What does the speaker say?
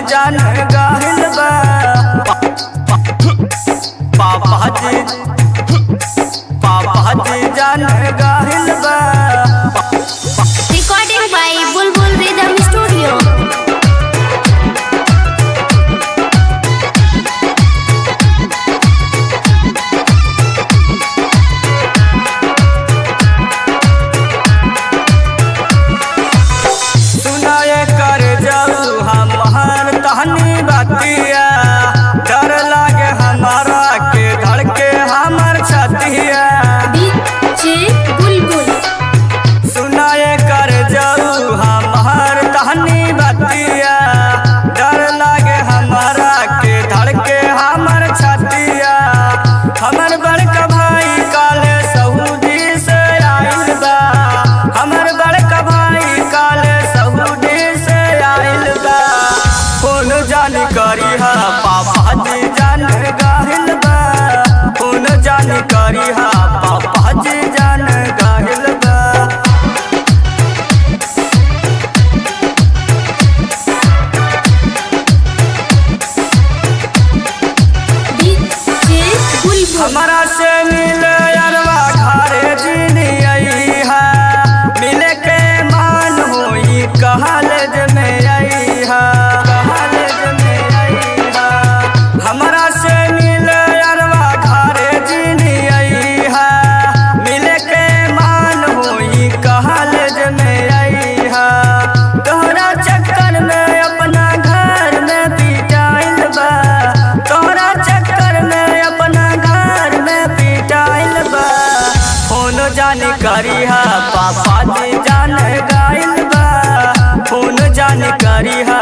जान गाहिल बा पापा जी पापा जी जान गाहिल बा Recording by Bulbul Rhythm Studio. सुनाए कर जाऊ हमार तहनी बतिया डर लागे हमारा के धड़के हमर छतिया DJ Bulbul. सुनाए कर जाऊ हमार तहनी बतिया डर लागे हमारा के धड़के हमर छतिया हमर बड़का भाई काले सऊदी से आइल बा हमर बड़का भाई काले सऊदी से आइल बा फोन जान करी हा पापा जी जान गाहिल बा फोन जान करी हा पापा जी जान गाहिल बा DJ Bulbul. हमारा से मिले अरवा घरे जिनी आई है मिले के मान होई कहालेज में आई है कहालेज में आई है हमारा से मिले अरवा घरे जिनी आई है मिले के मान होई कहालेज में आई है तोहरा चक्कर में अपना घर में पिटाइल बा तोहरा चक्कर में अपना घर में पिटाइल बा फोन जान करी हा पापा जी जान गाइल बा फोन जान करी हा